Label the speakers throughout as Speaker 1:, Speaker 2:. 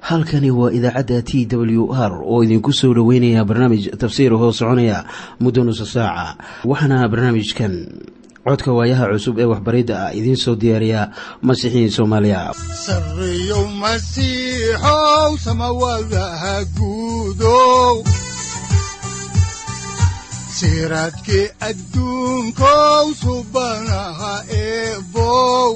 Speaker 1: halkani waa idaacadda t w r oo idinku soo dhoweynaya barnaamij tafsiir hoo soconaya muddo nusa saaca waxaana barnaamijkan codka waayaha cusub ee waxbaridda ah idiin soo diyaariya masiixiin soomaaliya
Speaker 2: sareyow masiixow samawadaha guudow siraadkii adduunkow subanaha eebow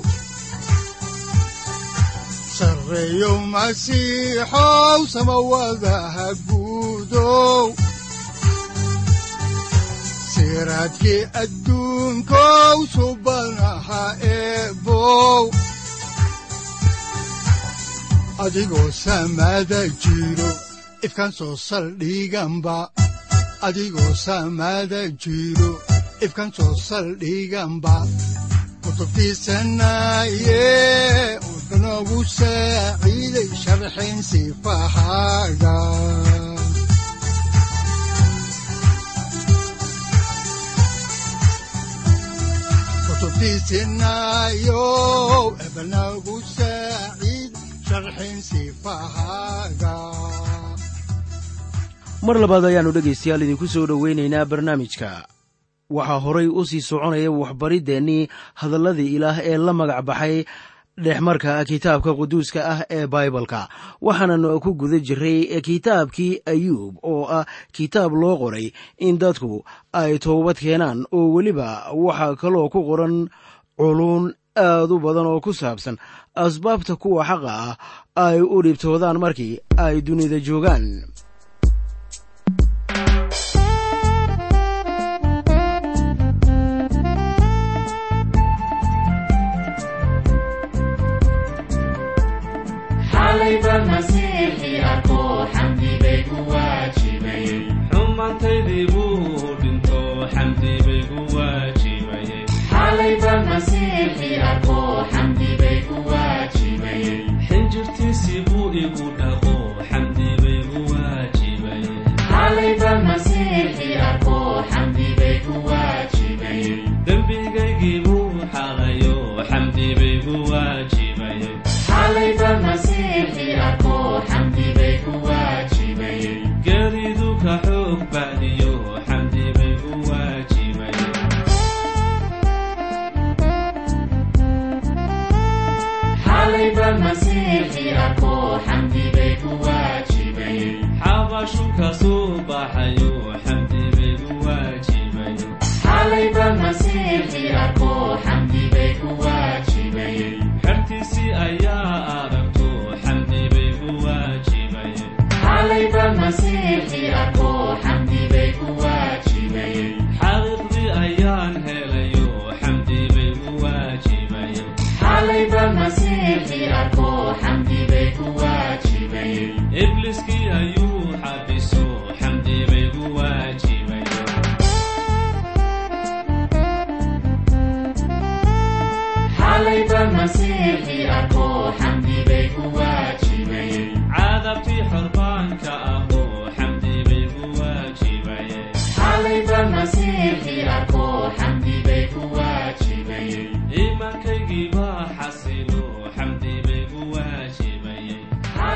Speaker 2: sareyow masiixow samawadaha guudow siraadkii adduunkow subanaha eebow adigoo samada jiro ifkan soo saldhiganba adigoo samada jiro ifkan soo saldhiganba kutubtiisanaye udanogu saaciiday sharxin sifahaaga kutubtiisinayo ebanagu saaciid sharxin sifahaaga
Speaker 3: mar labaad ayaannu dhegaystayaal idinku soo dhowaynaynaa barnaamijka waxaa horay u sii soconaya waxbariddeenii hadalladii ilaah ee la magac baxay dhexmarka kitaabka quduuska ah ee baibalka waxaanan ku guda jiray kitaabkii ayuub oo ah kitaab loo qoray in dadku ay toobad keenaan oo weliba waxaa kaloo ku qoran culuun aad u badan oo ku saabsan asbaabta kuwa xaqa ah ay u dhibtoodaan markii ay dunida joogaan
Speaker 4: xumaantaydii buu dhinto xamdi bay gu waajibayeen xinjirtiisii buu igu dhaqo xamdi bay gu waajibayeen dembigaygii buu xaqayo xamdi bay gu waajibayeen geeridu ka xoog bacdiyo xamdi bay gu waajibayeen xabashu ka soo baxayo xamdi bay gu waajibayeen xertiisii ayaa aragto xamdi bay gu waajibayeen xaqiiqdii ayaan helayo xamdi bay gu waajibayeen ibliskii ayuu xabiso xamdi bay gu waajibayeen cadabtii xorbaanka ahoo xamdi bay gu waajibayeen iimaankaygii baa xasilo xamdi bay gu waajibayeen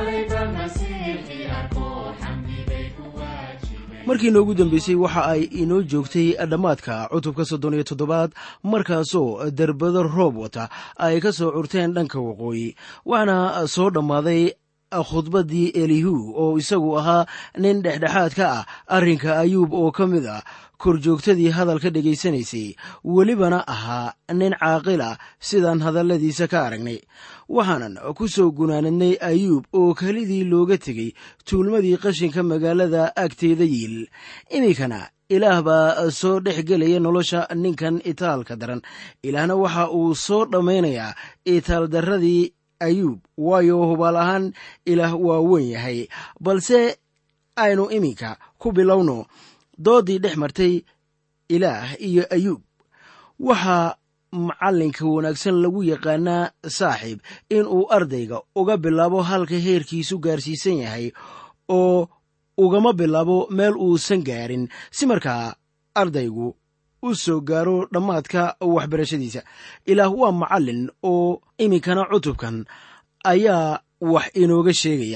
Speaker 3: markii noogu dambeysay waxa ay inoo joogtay dhammaadka cutubka soddon iyo toddobaad markaasoo derbado roob wata ay ka soo curteen dhanka waqooyi waxaana soo dhammaaday khudbaddii elihu oo isagu ahaa nin dhexdhexaad ka ah arrinka ayuub oo ka mid ah korjoogtadii hadalka dhegaysanaysay welibana ahaa nin caaqil ah sidaan hadalladiisa ka aragnay waxaanan ku soo gunaanadnay ayuub oo kelidii looga tegey tuulmadii qashinka magaalada agteeda yiil iminkana ilaah baa soo dhex gelaya nolosha ninkan itaalka daran ilaahna waxa uu soo dhammaynayaa itaal darradii ayuub waayo hubaal ahaan ilaah waa weyn yahay balse aynu iminka ku bilowno doodii dhex martay ilaah iyo ayuub waxaa macallinka wanaagsan lagu yaqaanaa saaxiib inuu ardayga uga bilaabo halka heerkiisu gaarsiisan yahay oo ugama bilaabo meel uusan gaarin si markaa ardaygu u soo gaaro dhammaadka waxbarashadiisa ilaah waa macallin oo iminkana cutubkan ayaa wax inooga sheegaya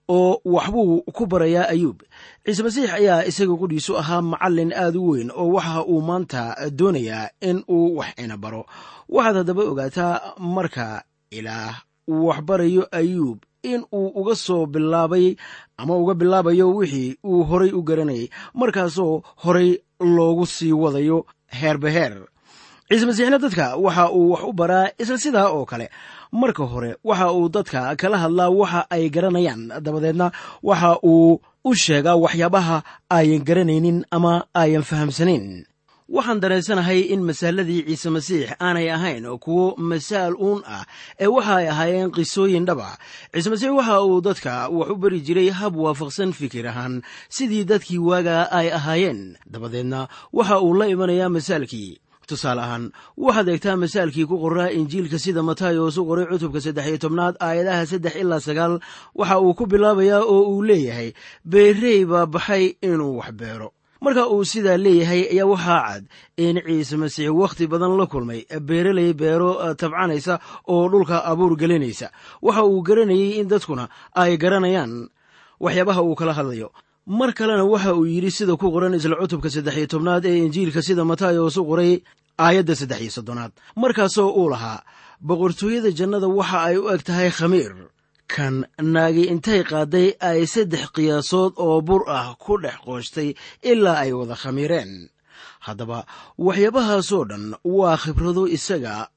Speaker 3: oo waxbuu ku barayaa ayuub ciise masiix ayaa isaga qudhiisu ahaa macallin aad u weyn oo waxa uu maanta doonayaa in uu wax ina baro waxaad haddaba ogaataa marka ilaah uu waxbarayo ayuub in uu uga soo bilaabay ama uga bilaabayo wixii uu horay u garanayay markaasoo horay loogu sii wadayo heerbaheer ciise masiixna dadka waxa uu wax u baraa isla sidaa oo kale marka hore waxa uu dadka kala hadlaa waxa ay garanayaan dabadeedna waxa uu u sheegaa waxyaabaha ayan garanaynin ama ayan fahamsanayn waxaan dareensanahay in masaaladii ciise masiix aanay ahayn kuwo masaal uun ah ee waxa ay ahaayeen qisooyin dhaba ciise masiix waxa uu dadka wax u bari jiray hab waafaqsan fikir ahaan sidii dadkii waagaa ay ahaayeen dabadeedna waxa uu la imanayaa masaalkii tusaale ahaan waxaad eegtaa masaalkii ku qoraa injiilka sida matayos u qoray cutubka saddex iyo tobnaad aayadaha saddex ilaa sagaal waxa uu ku bilaabayaa oo uu leeyahay beerey baa baxay inuu wax beero marka uu sidaa leeyahay ayaa waxaa cad in ciise masiix wakhti badan la kulmay beereley beero tabcanaysa oo dhulka abuur gelinaysa waxa uu garanayay in dadkuna ay garanayaan waxyaabaha uu kala hadlayo mar kalena waxa uu yidhi sida ku qoran isla cutubka saddex iyo tobnaad ee injiilka sida matayos u qoray aayadda saddex iyo soddonaad markaasoo uu lahaa boqortooyada jannada waxa ay u eg tahay khamiir kan naagi intay qaaday ay saddex qiyaasood oo bur ah ku dhex qooshtay ilaa ay wada khamiireen haddaba waxyaabahaasoo dhan waa khibrado isaga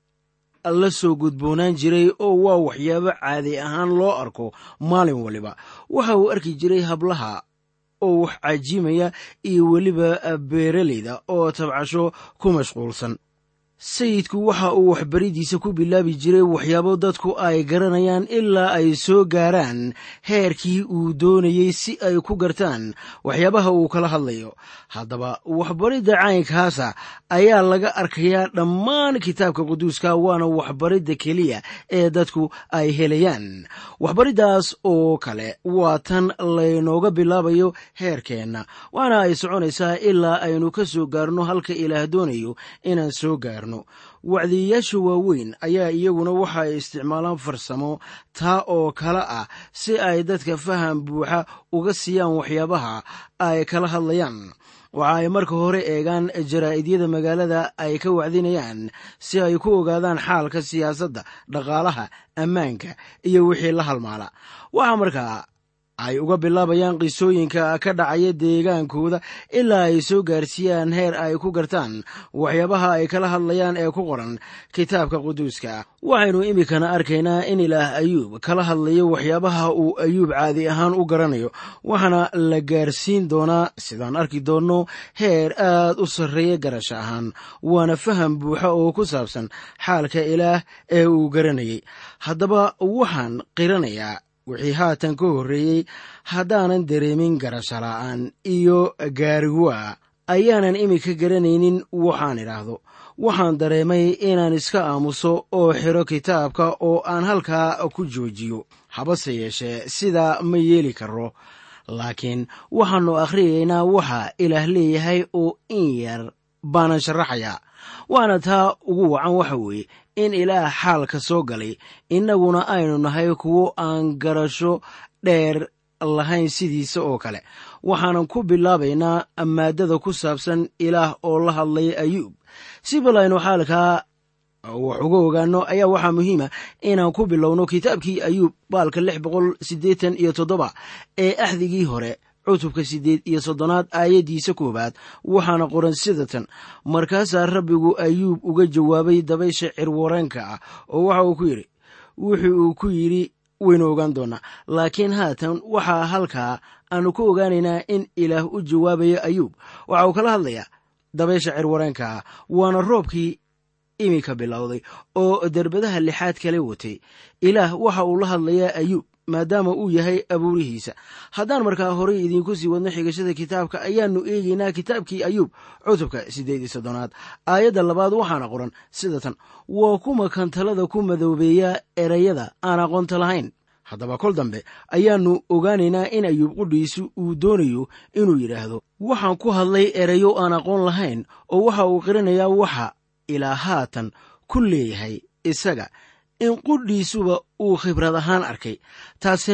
Speaker 3: la soo gudboonaan jiray oo waa waxyaabo caadi ahaan loo arko maalin waliba waxa uu arki jiray hablaha oo wax cajiimaya iyo weliba beeraleyda oo tabcasho ku mashquulsan sayidku waxa uu waxbaridiisa ku bilaabi jiray waxyaabo dadku ay garanayaan ilaa ay soo gaaraan heerkii uu doonayey si ay ku gartaan waxyaabaha uu kala hadlayo haddaba waxbaridda caynkaasa ayaa laga arkayaa dhammaan kitaabka quduuska waana waxbaridda keliya ee dadku ay helayaan waxbariddaas oo kale waa tan laynooga bilaabayo heerkeenna waana ay soconaysaa ilaa aynu ka soo gaarno halka ilaah doonayo inaan soo gaarno wacdiyayaasha waaweyn ayaa iyaguna waxa ay isticmaalaan farsamo taa oo kale ah si ay dadka faham buuxa uga siiyaan waxyaabaha ay kala hadlayaan waxa ay marka hore eegaan jaraa'idiyada magaalada ay ka wacdinayaan si ay ku ogaadaan xaalka siyaasadda dhaqaalaha ammaanka iyo wixii la halmaala waxaa markaa ay uga bilaabayaan qisooyinka ka dhacaya deegaankooda ilaa ay soo gaarsiiyaan heer ay ku gartaan waxyaabaha ay kala hadlayaan ee ku qoran kitaabka quduuska waxaynu iminkana arkaynaa in ilaah ayuub kala hadlayo waxyaabaha uu ayuub caadi ahaan u garanayo waxaana la gaarsiin doonaa sidaan arki doonno heer aad u sarreeya garasho ahaan waana faham buuxa oo ku saabsan xaalka ilaah ee uu garanayay haddaba waxaan qiranayaa wixii haatan ka horreeyey haddaanan dareemin garasho la'aan iyo gaariguwa ayaanan iminka garanaynin waxaan idhaahdo waxaan dareemay inaan iska aamuso oo xidho kitaabka oo aan halkaa ku joojiyo habase yeeshee sidaa ma yeeli karo laakiin waxaannu akhriyaynaa waxa ilaah leeyahay oo in yar baanan sharaxayaa waana taa ugu wacan waxa weeye in ilaah xaalka soo galay innaguna aynu nahay kuwo aan garasho dheer lahayn sidiisa oo kale waxaanan ku bilaabaynaa maadada ku saabsan ilaah oo la hadlaya ayuub si bal aynu xaalkaa wax uga ogaano ayaa waxaa muhiima inaan ku bilowno kitaabkii ayuub baalka lix boqol siddeetan iyo toddoba ee axdigii hore cutubka siddeed iyo soddonaad aayaddiisa koowaad waxaana qoran sidatan markaasaa rabbigu ayuub uga jawaabay dabaysha cirwareenka ah oo waxa uu ku yidhi wuxuu uu ku yidhi waynu ogaan doonaa laakiin haatan waxaa halkaa aanu ku ogaanaynaa in ilaah u jawaabayo ayuub waxa uu kala hadlayaa dabaysha cirwareenka ah waana roobkii iminka bilowday oo derbadaha lixaad kale watay ilaah waxa uu la hadlayaa ayuub maadaama uu yahay abuurihiisa haddaan markaa horay idiinku sii wadno xigashada kitaabka ayaannu eegaynaa kitaabkii ayuub cutubka siddeed iyo soddonaad aayadda labaad waxaana qoran sida tan waa kuma kan talada ku madoobeeya erayada aan aqoonta lahayn haddaba kol dambe ayaannu ogaanaynaa in ayuub qudhiisu uu doonayo inuu yidhaahdo waxaan ku hadlay erayo aan aqoon lahayn oo waxa uu qirinayaa waxa ilaa haatan ku leeyahay isaga in qudhiisuba uu khibrad ahaan arkay taasina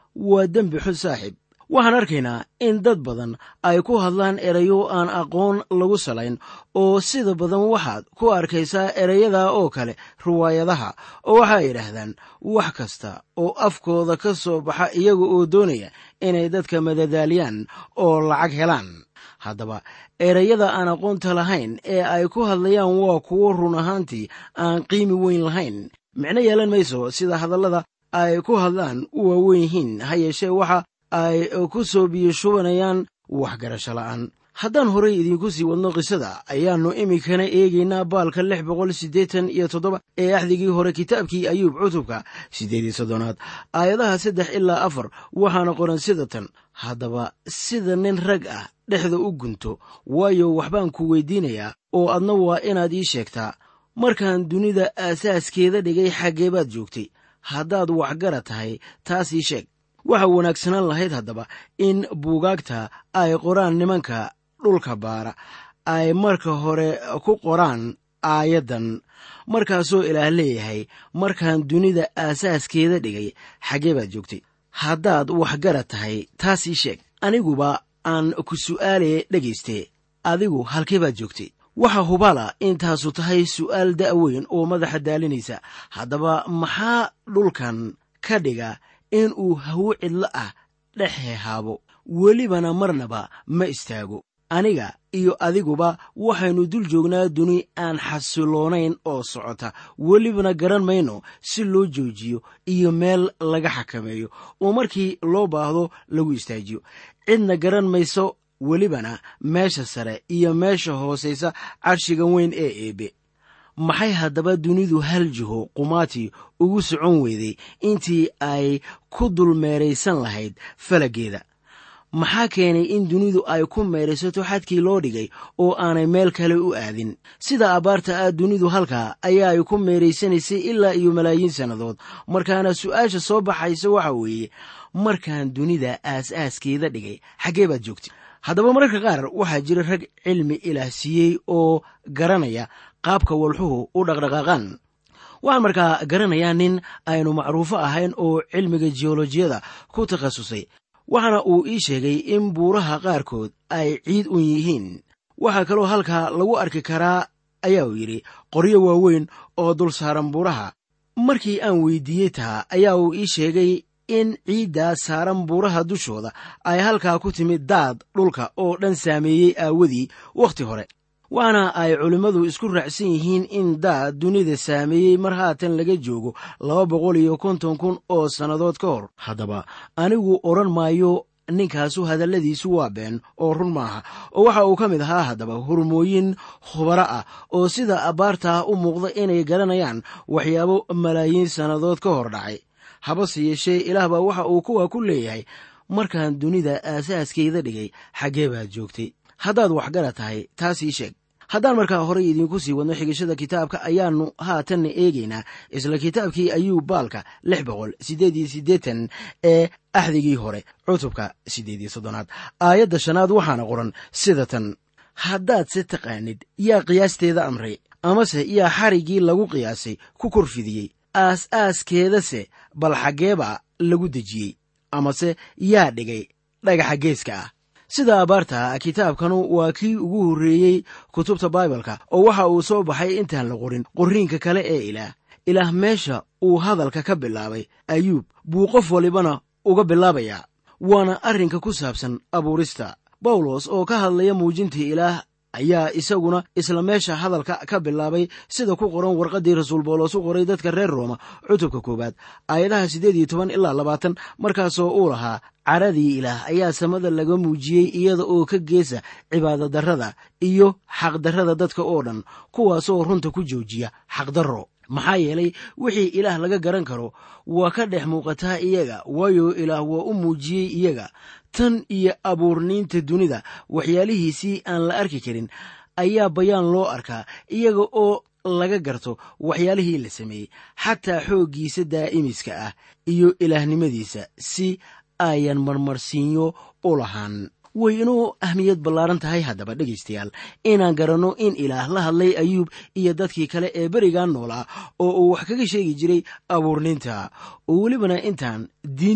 Speaker 3: waa dembi xun saaxiib waxaan arkaynaa in dad badan ay ku hadlaan erayo aan aqoon lagu salayn oo sida badan waxaad ku arkaysaa ereyada oo kale riwaayadaha oo waxay yidhaahdaan wax kasta oo afkooda ka soo baxa iyaga oo doonaya inay dadka madadaaliyaan oo lacag helaan haddaba ereyada aan aqoonta lahayn ee ay ku hadlayaan waa kuwo run ahaantii aan qiimi weyn lahayn micno yeelan mayso sida hadallada ay ku hadlaan u waaweyn yihiin ha yeeshee waxa ay ku soo biyoshubanayaan waxgarasho la'aan haddaan horay idiinku sii wadno qisada ayaannu iminkana eegaynaa baalka lix boqol siddeetan iyo toddoba ee axdigii hore kitaabkii ayuub cutubka siddeed iyo soddonaad aayadaha saddex ilaa afar waxaana qoran sida tan haddaba sida nin rag ah dhexda u gunto waayo waxbaan ku weydiinayaa oo adna waa inaad ii sheegtaa markaan dunida aasaaskeeda dhigay xaggee baad joogtay haddaad waxgara tahay taas ii sheeg waxa wanaagsanaan lahayd haddaba in buugaagta ay qoraan nimanka dhulka baara ay marka hore ku qoraan aayaddan markaasoo ilaah leeyahay markaan dunida aasaaskeeda dhigay xaggee baad joogtay haddaad waxgara tahay taas ii sheeg aniguba aan ku su'aalaya dhegayste adigu halkee baad joogtay waxa hubala intaasu tahay su'aal da'weyn oo madaxa daalinaysa haddaba maxaa dhulkan ka dhiga in uu hawo cidlo ah dhex hehaabo welibana marnaba ma istaago aniga iyo adiguba waxaynu dul joognaa duni aan xasiloonayn oo socota welibana garan mayno si loo joojiyo iyo meel laga xakameeyo oo markii loo baahdo lagu istaajiyo cidna garan mayso welibana meesha sare iyo meesha hoosaysa carshiga weyn ee eebe maxay haddaba dunidu hal jiho qumaati ugu socon weyday intii ay ku dul meeraysan lahayd falaggeeda maxaa keenay in dunidu ay ku meeraysato xadkii loo dhigay oo aanay meel kale u aadin sida abbaarta ah dunidu halkaa ayaa ay ku meeraysanaysay ilaa iyo malaayiin sannadood markaana su'aasha soo baxaysa waxa weeye markaan dunida aas-aaskeeda dhigay xaggee baad joogtay haddaba mararka qaar waxaa jira rag cilmi ilaah siiyey oo garanaya qaabka walxuhu u dhaqdhaqaaqaan waxaan markaa garanayaa nin aynu macruufo ahayn oo cilmiga jiyolojiyada ku takhasusay waxaana uu ii sheegay in buuraha qaarkood ay ciid un yihiin waxaa kaloo halkaa lagu arki karaa ayaa uu yidhi qoryo waaweyn oo dul saaran buuraha markii aan weydiiyey taa ayaa uu ii sheegay in ciiddaa saaran buuraha dushooda ay halkaa ku timid daad dhulka oo dhan saameeyey aawadii wakhti hore waxaana ay culimmadu isku raacsan yihiin in daad dunida saameeyey mar haatan laga joogo laba boqol iyo konton kun oo sannadood ka hor haddaba anigu odhan maayo ninkaasu hadalladiisu waa been oo run maaha oo waxa uu ka mid ahaa haddaba hormooyin khubaro ah oo sida abbaartaa u muuqda inay garanayaan waxyaabo malaayiin sannadood ka hor dhacay habase yeeshee ilaah baa waxa uu kuwa ku leeyahay markaan dunida aasaaskeeda dhigay xaggee baad joogtay haddaad waxgara tahay taas ii sheeg haddaan markaa horey idiinku sii wadno xigashada kitaabka ayaannu haatanna eegaynaa isla kitaabkii ayuu baalka lix boqol siddeed iyo siddeetan ee axdigii hore cutubka siddeed iyo soddonaad aayadda shanaad waxaana qoran sida tan haddaad se taqaanid yaa qiyaasteeda amray amase yaa xariggii lagu qiyaasay ku korfidiyey aas-aaskeedase bal xaggeeba lagu dejiyey amase yaa dhigay dhagaxa geeska ah sida abaarta kitaabkanu waa kii ugu horreeyey kutubta baibalka oo waxa uu soo baxay intaan la qorin qorriinka kale ee ilaah ilaah meesha uu hadalka ka bilaabay ayuub buu qof walibana uga bilaabayaa waana arrinka ku saabsan abuurista bawlos oo ka hadlaya muujinta ilaah ayaa isaguna isla meesha hadalka ka bilaabay sida ku qoran warqaddii rasuul bawlos u qoray dadka reer rooma cutubka koowaad aayadaha siddeed iyo toban ilaa labaatan markaasoo uu lahaa caradii ilaah ayaa samada laga muujiyey iyada oo ka geesa cibaadadarrada iyo xaqdarrada dadka oo dhan kuwaasoo runta ku joojiya xaqdarro maxaa yeelay wixii ilaah laga garan karo waa ka dhex muuqataa iyaga waayo ilaah waa u muujiyey iyaga tan iyo abuurniinta dunida waxyaalihiisii aan la arki karin ayaa bayaan loo arkaa iyaga oo laga garto waxyaalihii la sameeyey xataa xooggiisa daa'imiska ah iyo ilaahnimadiisa si ayan marmarsiinyo u lahaan way inuu ahmiyad ballaaran tahay haddaba dhegaystayaal inaan garanno in ilaah la hadlay ayuub iyo dadkii kale ee berigan noolaa oo uu wax kaga sheegi jiray abuurniinta oo welibana intaan diin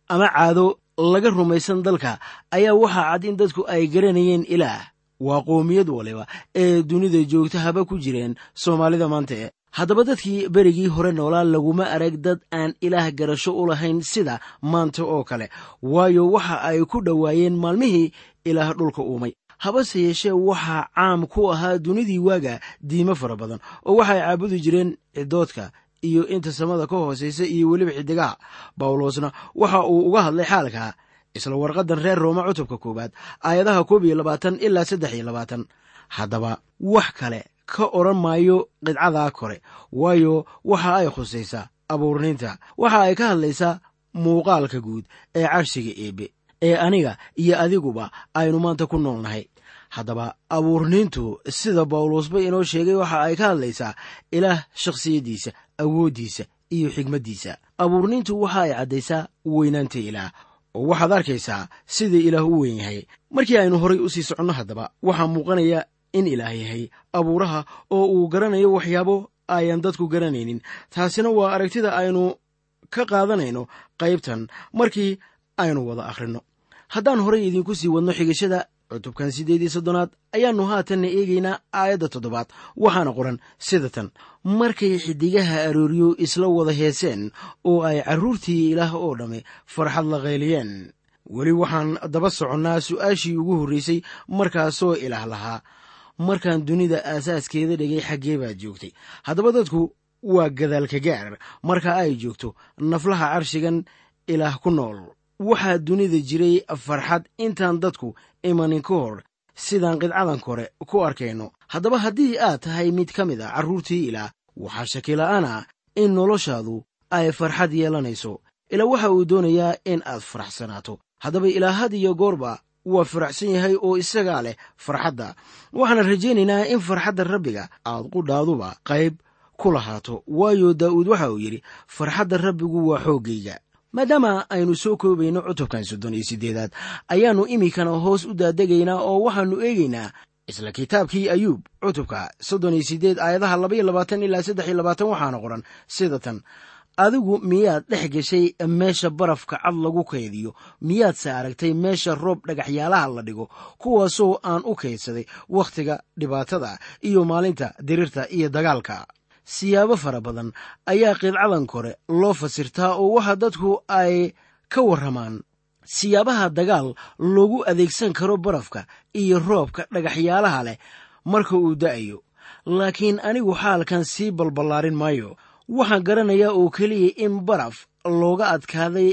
Speaker 3: ama caado laga rumaysan dalka ayaa waxaa cad in dadku ay garanayeen ilaah waa qoomiyad waliba ee dunida joogta haba ku jireen soomaalida maanta haddaba dadkii berigii hore noolaa laguma arag dad aan ilaah garasho u lahayn sida maanta oo kale waayo waxa ay ku dhowaayeen maalmihii ilaah dhulka uumay habase yeeshee waxaa caam ku ahaa dunidii waaga diimo fara badan oo waxay caabudi jireen cidoodka iyo inta samada ka hoosaysa iyo weliba xidigaha bawlosna waxa uu uga hadlay xaalka isla warqadan reer rooma cutubka koowaad aayadaha koob iyo labaatan ilaa saddex iyo labaatan haddaba wax kale ka odhan maayo qidcadaa kore waayo waxa ay khusaysaa abuurniinta waxa ay ka hadlaysaa muuqaalka guud ee carshiga eebe ee aniga iyo adiguba aynu maanta ku nool nahay haddaba abuurniintu sida bawlosba inoo sheegay waxa ay ka hadlaysaa ilaah shakhsiyaddiisa awooddiisa iyo xigmaddiisa abuurniintu waxa ay caddaysaa weynaanta ilaah oo waxaad arkaysaa sida ilaah u weyn yahay markii aynu horay u sii soconno haddaba waxaa muuqanaya in ilaah yahay abuuraha oo uu garanayo waxyaabo ayan dadku garanaynin taasina waa aragtida aynu ka qaadanayno qaybtan markii aynu wada akhrinno haddaan horay idinku sii wadno xigashada cutubkan siddeed iyo soddonaad ayaannu haatanna eegaynaa aayadda toddobaad waxaana qoran sida tan markay xiddigaha arooryo isla wada heeseen oo ay carruurtii ilaah oo dhamme farxad la qayliyeen weli waxaan daba soconnaa su'aashii ugu horraysay markaasoo ilaah lahaa markaan dunida aasaaskeeda dhigay xaggee baad joogtay haddaba dadku waa gadaalka gaar marka ay joogto naflaha carshigan ilaah ku nool waxaa dunida jiray farxad intaan dadku imanin ka hor sidaan qidcadan kore ku arkayno haddaba haddii aad tahay mid ka mid a carruurtii ilaah waxaa shakila'aan ah in noloshaadu ay farxad yeelanayso ilaa waxa uu doonayaa in aad faraxsanaato haddaba ilaa had iyo goorba waa faraxsan yahay oo isagaa leh farxadda waxaana rajaynaynaa in farxadda rabbiga aad qudhaaduba qayb ku lahaato waayo daa'uud waxa uu yidhi farxadda rabbigu waa xooggayga maadaama aynu soo koobayno cutubkan soddon iyo siddeedaad ayaannu iminkana hoos u daadegaynaa oo waxaannu eegaynaa isla kitaabkii ayuub cutubka soddon iyo siddeed aayadaha labaiyo labaatan ilaa saddex iyo labaatan waxaana qoran sida tan adigu miyaad dhex gashay meesha barafka cad lagu kaydiyo miyaadse aragtay meesha roob dhagaxyaalaha la dhigo kuwaasoo aan u kaydsaday wakhtiga dhibaatada iyo maalinta dirirta iyo dagaalka siyaabo fara badan ayaa qidcadan kore loo fasirtaa oo waxa dadku ay ka warramaan siyaabaha dagaal loogu adeegsan karo barafka iyo roobka dhagaxyaalaha leh marka uu da'ayo laakiin anigu xaalkan sii balballaarin maayo waxaan garanayaa oo keliya in baraf looga adkaaday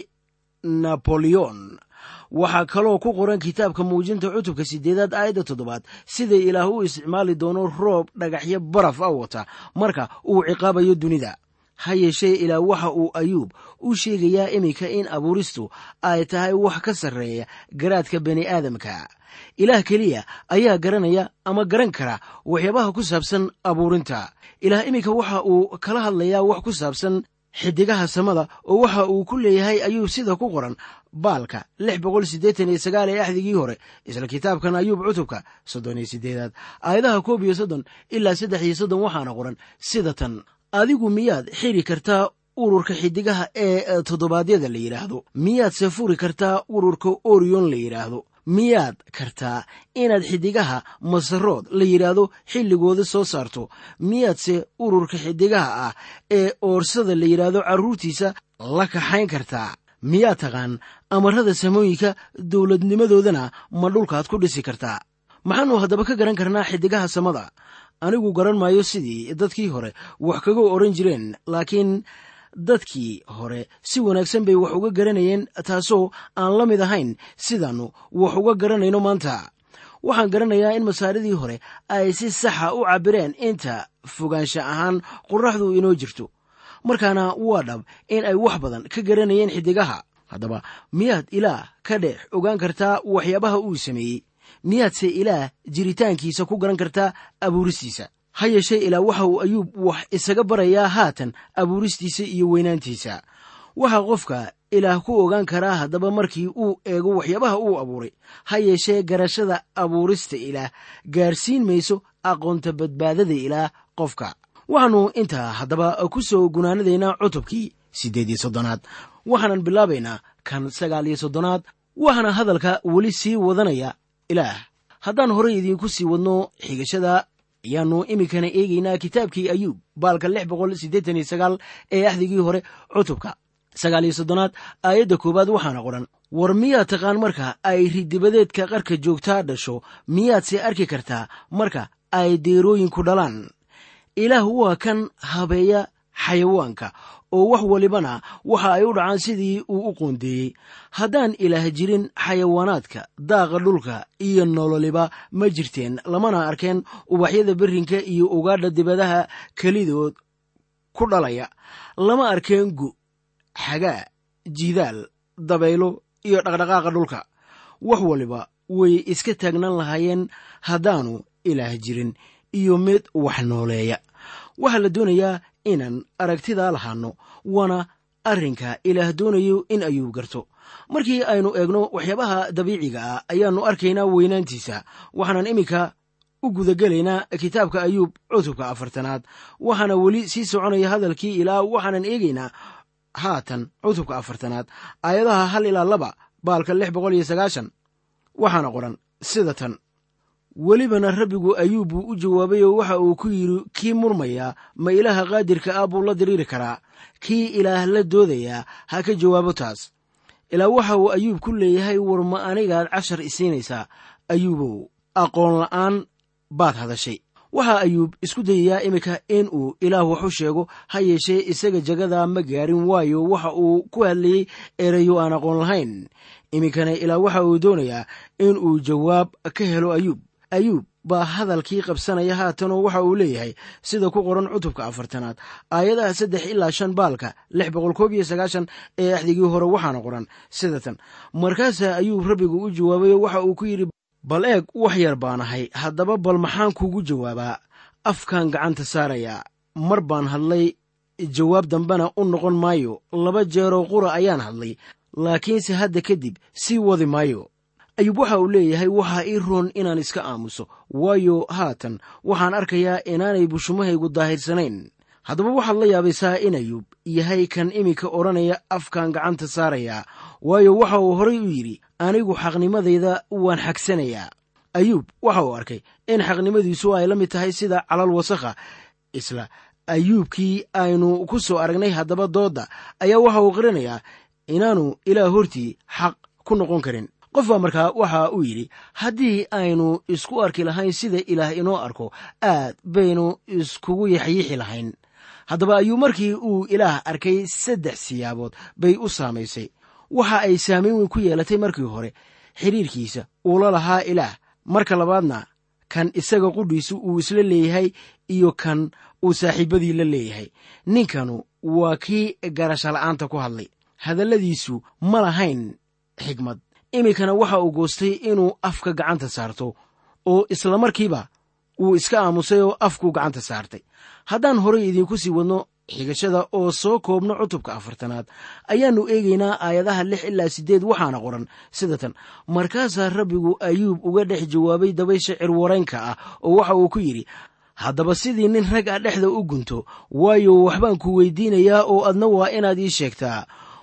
Speaker 3: naboleon waxaa kaloo ku qoran kitaabka muujinta cutubka siddeedaad aayadda toddobaad sida ilaah u isticmaali doono roob dhagaxyo baraf a wata marka uu ciqaabayo dunida ha yeeshee ilaa waxa uu ayuub u sheegayaa iminka in abuuristu ay tahay wax ka sarreeya garaadka bani aadamka ilaah keliya ayaa garanaya ama garan kara waxyaabaha ku saabsan abuurinta ilaah iminka waxa uu kala hadlayaa wax ku saabsan xidigaha samada oo waxa uu ku leeyahay ayuub sida ku qoran baalka lix boqol siddeetan iyo sagaal ee axdigii hore isla kitaabkan ayuub cutubka soddon iyo siddeedaad aayadaha koob iyo soddon ilaa saddex iyo soddon waxaana qoran sida tan adigu miyaad xiri kartaa ururka xidigaha ee toddobaadyada la yidhaahdo miyaadse furi kartaa ururka orion la yidhaahdo miyaad kartaa inaad xidigaha masarood la yidhaahdo xilligooda soo saarto miyaadse ururka xidigaha ah ee oorsada la yidhaahdo carruurtiisa la kaxayn kartaa miyaad taqaan amarada samooyinka dowladnimadoodana ma dhulkaad ku dhisi kartaa maxaannu haddaba ka garan karnaa xidigaha samada anigu garan maayo sidii dadkii hore wax kaga odhan jireen laakiin dadkii hore si wanaagsan bay wax uga garanayeen taasoo aan la mid ahayn sidaannu wax uga garanayno maanta waxaan garanayaa in masaaridii hore ay si saxa u cabbireen inta fogaansha ahaan qorraxdu inoo jirto markaana waa dhab in ay wax badan ka garanayeen xidigaha haddaba miyaad ilaah ka dhex ogaan kartaa waxyaabaha uu sameeyey miyaadse ilaah jiritaankiisa ku garan kartaa abuuristiisa ha yeeshee ilaa waxa uu ayuub wax isaga barayaa haatan abuuristiisa iyo weynaantiisa waxaa qofka ilaah ku ogaan karaa haddaba markii uu eego waxyaabaha uu abuuray ha yeeshee garashada abuurista ilaah gaarsiin mayso aqoonta badbaadada ilaah qofka waxaannu intaa haddaba ku soo gunaanadaynaa cutubkii siddeed iyo soddonaad waxaanan bilaabaynaa kan sagaal iyo soddonaad waxaana hadalka weli sii wadanaya ilaah haddaan horey idiinku sii wadno xigashada ayaannu iminkana eegaynaa kitaabkii ayuub baalka lix boqol siddeetan iyo sagaal ee axdigii hore cutubka sagaal iyo soddonaad aayadda koowaad waxaana qoran war miyaad taqaan marka ay ridibadeedka qarka joogtaa dhasho miyaadse arki kartaa marka ay deerooyinku dhalaan ilaah waa kan habeeya xayawaanka oo wax walibana waxa ay u dhacaan sidii uu u qoondeeyey haddaan ilaah jirin xayawaanaadka daaqa dhulka iyo nololiba ma jirteen lamana arkeen ubaxyada berrinka iyo ugaadha dibadaha kelidood ku dhalaya lama arkeen gu xagaa jidaal dabaylo iyo dhaqdhaqaaqa dhulka wax waliba way iska taagnaan lahaayeen haddaanu ilaah jirin iyo mid wax nooleeya waxaa la doonayaa inaan aragtidaa lahaanno waana arrinka ilaah doonayo in ayuu garto markii aynu eegno waxyaabaha dabiiciga ah ayaannu arkaynaa weynaantiisa waxaanan iminka u gudagelaynaa kitaabka ayuub cutubka afartanaad waxaana weli sii soconaya hadalkii ilaa waxaanan eegaynaa haatan cutubka afartanaad aayadaha hal ilaa laba baalka lix boqol iyo sagaashan waxaana qoran sida tan welibana rabbigu ayuub buu u jawaabay oo waxa uu ku yidhi kii murmayaa ma ilaaha qaadirka ah buu la diriiri karaa kii ilaah la doodayaa ha ka jawaabo taas ilaa waxa uu ayuub ku leeyahay war ma anigaad cashar isiinaysaa ayuubow aqoon la'aan baad hadashay waxaa ayuub isku dayayaa iminka in uu ilaah wax u sheego ha yeeshee isaga jagada ma gaarin waayo waxa uu ku hadlayey erayo aan aqoon lahayn iminkana ilaa waxa uu doonayaa in uu jawaab ka helo ayuub ayuub baa hadalkii qabsanaya haatanoo waxa uu leeyahay sida ku qoran cutubka afartanaad aayadaha saddex ilaa shan baalka lix boqol koob iyo sagaashan ee axdigii hore waxaana qoran sida tan markaasaa ayuub rabbigu u jawaabayo waxa uu ku yidhi bal eeg wax yar baanahay haddaba bal maxaan kugu jawaabaa afkan gacanta saarayaa mar baan hadlay jawaab dambena u noqon maayo laba jeeroo qura ayaan hadlay laakiinse hadda kadib sii wadi maayo ayuub waxa uu leeyahay waxaa ii roon inaan iska aamuso waayo haatan waxaan arkayaa inaanay bushumahaygu daahirsanayn haddaba waxaad la yaabaysaa in ayuub yahay kan iminka odhanaya afkan gacanta saarayaa waayo waxa uu horay u yidhi anigu xaqnimadayda waan xagsanayaa ayuub waxa uu arkay in xaqnimadiisu ay la mid tahay sida calal wasakha isla ayuubkii aynu ku soo aragnay haddaba doodda ayaa waxa uu qiranayaa inaanu ilaah hortii xaq ku noqon karin qof baa markaa waxa uu yidhi haddii aynu isku arki lahayn sida ilaah inoo arko aad baynu iskugu yaxyiixi lahayn haddaba ayuu markii uu ilaah arkay saddex siyaabood bay u saamaysay waxa ay saamayn weyn ku yeelatay markii hore xidhiirkiisa uu la lahaa ilaah marka labaadna kan isaga qudhiisu uu isla leeyahay iyo kan uu saaxiibadii la leeyahay ninkanu waa kii garasho la'aanta ku hadlay hadalladiisu ma lahayn xigmad iminkana waxa uu goostay inuu afka gacanta saarto oo isla markiiba wuu iska aamusay oo afkuu gacanta saartay haddaan horay idiinku sii wadno xigashada oo soo koobno cutubka afartanaad ayaannu eegaynaa aayadaha lix ilaa siddeed waxaana qoran sida tan markaasaa rabbigu ayuub uga dhex jawaabay dabaysha cirwaraynka ah oo waxa uu ku yidhi haddaba sidii nin rag ah dhexda u gunto waayo waxbaan ku weydiinayaa oo adna waa inaad ii sheegtaa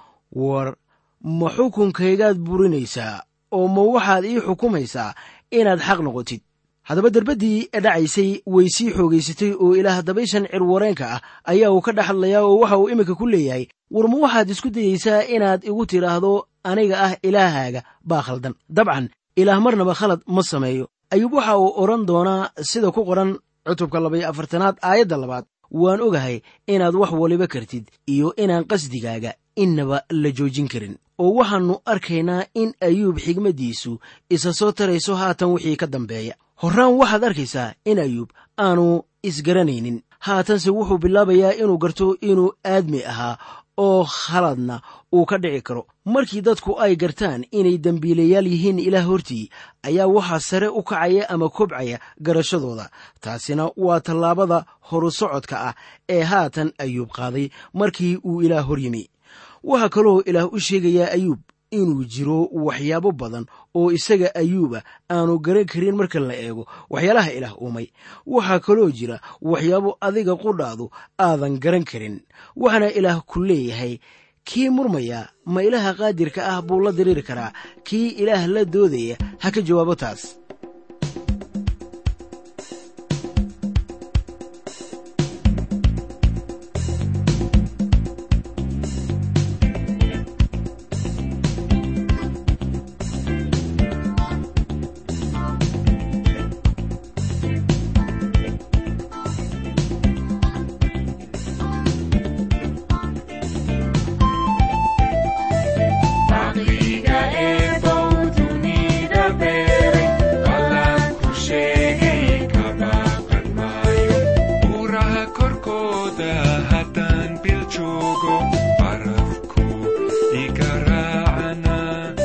Speaker 3: war ma xukunkaygaad burinaysaa oo ma waxaad ii xukumaysaa inaad xaq noqotid haddaba derbaddii dhacaysay way sii xoogaysatay oo ilaah dabayshan cirwareenka ah ayaa uu ka dhex hadlayaa oo waxa uu iminka ku leeyahay war ma waxaad isku dayeysaa inaad igu tidhaahdo aniga ah ilaahaaga baa khaldan dabcan ilaah marnaba khalad ma sameeyo ayuub waxa uu odhan doonaa sida ku qoran cutubka labaiyo afartanaad aayadda labaad waan ogahay inaad wax waliba kartid iyo inaan qasdigaaga innaba la joojin karin oo waxaannu arkaynaa in ayuub xigmaddiisu isa soo tarayso haatan wixii ka dambeeya horraan waxaad arkaysaa in ayuub aanu isgaranaynin haatanse wuxuu bilaabayaa inuu garto inuu aadmi ahaa oo khaladna uu ka dhici karo markii dadku ay gartaan inay dembiilayaal yihiin ilaah hortii ayaa waxaa sare u kacaya ama kobcaya garashadooda taasina waa tallaabada horu socodka ah ee haatan ayuub qaaday markii uu ilaah hor yimi waxaa kaloo ilaah u sheegayaa ayuub inuu jiro waxyaabo badan oo isaga ayuuba aanu garan karin marka la eego waxyaalaha ilaah uumay waxaa kaloo jira waxyaabo adiga qudhaadu aadan garan karin waxaana ilaah ku leeyahay kii murmaya ma ilaaha qaadirka ah buu la diriiri karaa kii ilaah la doodaya ha ka jawaabo taas
Speaker 5: Caqliga eebow dunida beeray ballan ku sheegay ka baaqan maayo
Speaker 6: buuraha korkooda haddaan bil joogo barafku iga raacana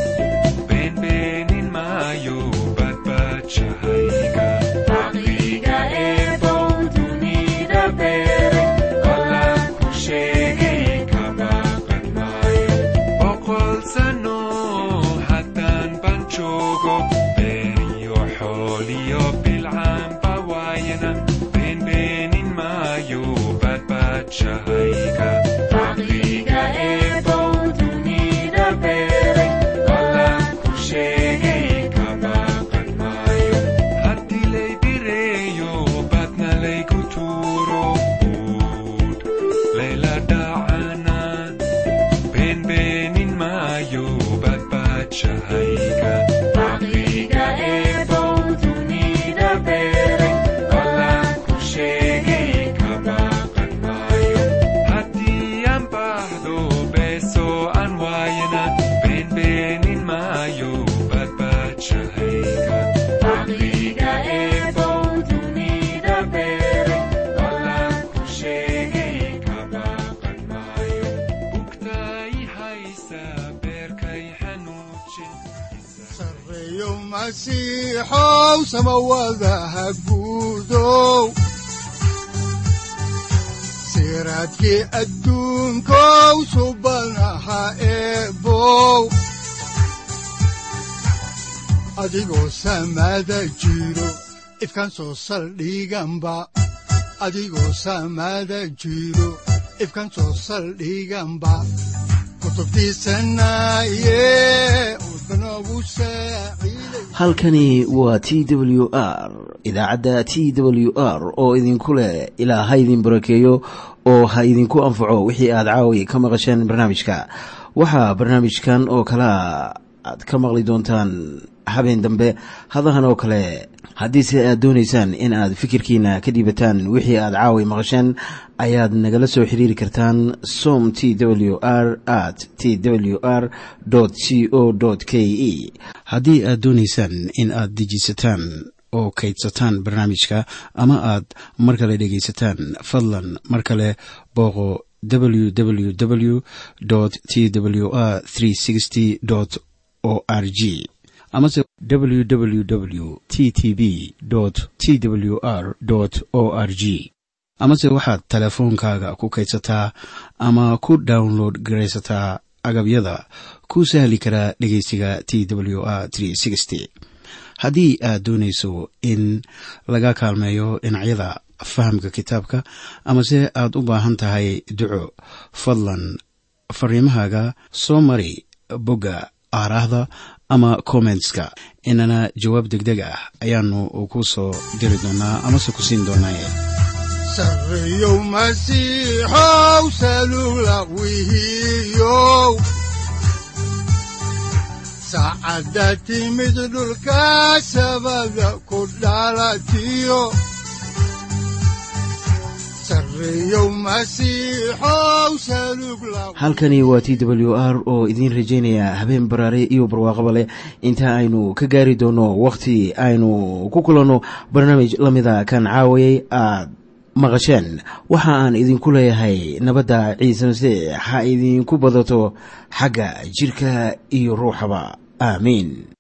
Speaker 6: beenbeenin maayo badbaadshahayga
Speaker 5: Caqliga eebow dunida beeray ballan ku sheegay ka baaqan maayo
Speaker 6: boqol sano haddaan ban joogo beeriyo xooliyo bilcaanba waayana beenbeenin maayo badbaadshahayga
Speaker 5: Caqliga eebow dunida beeray ballan ku sheegay ka baaqan maayo
Speaker 6: haddii lay bireeyo badna laygu tuuro buud layla dhacana beenbeenin maayo badbaadshahayga
Speaker 5: Caqliga eebow dunida beeray ballan ku sheegay ka baaqan maayo
Speaker 6: haddii aan baahdo beeso aan waayana beenbeenin maayo badbaadshahayga
Speaker 5: Caqliga eebow dunida beeray ballan ku sheegay ka baaqan maayo
Speaker 6: bugtay haysa beerkay xanuujin
Speaker 2: sareeyo masiixow samawadaha guudow siraadkii adduunkow subanaha eebow adigoo samada jiro ifkan soo saldhiganba adigoo samada jiro ifkan soo saldhiganba kutubtiisanaye udbanogu saaciiday
Speaker 1: halkani waa t w r idaacadda t w r oo idinku leh ilaa ha idin barakeeyo oo ha idinku anfaco wixii aad caawi ka maqasheen barnaamijka waxaa barnaamijkan oo kalea aad ka maqli doontaan habeen dambe hadahan oo kale haddiise aad doonaysaan in aad fikirkiina ka dhiibataan wixii aad caawi maqasheen ayaad nagala soo xiriiri kartaan som t w r at t w r c o k e haddii aad doonaysaan in aad dejisataan oo kaydsataan barnaamijka ama aad mar kale dhegaysataan fadlan mar kale booqo www t w r o r g amase www t t b t w r o r g amase waxaad teleefoonkaaga ku kaydsataa ama ku download garaysataa agabyada ku sahli karaa dhegeysiga t w r haddii aad doonayso in laga kaalmeeyo dhinacyada fahamka kitaabka amase aad u baahan tahay duco fadlan fariimahaaga soo mari bogga aaraahda ama kommentska inana jawaab degdeg ah ayaanu ku soo diri doonaa amase ku siin doonaaye
Speaker 2: sareeyow masiixow salugla wihiyow saacadda timid dhulka sabada ku dhalatiyo sareeyow masiixow salugla
Speaker 1: halkani waa t w r oo idiin rajaynaya habeen baraare iyo barwaaqaba leh inta aynu ka gaari doono wakhti aynu ku kulanno barnaamij la mida kan caawayay aad maqasheen waxa aan idinku leeyahay nabadda ciise masiix ha idinku badato xagga jirka iyo ruuxaba aamiin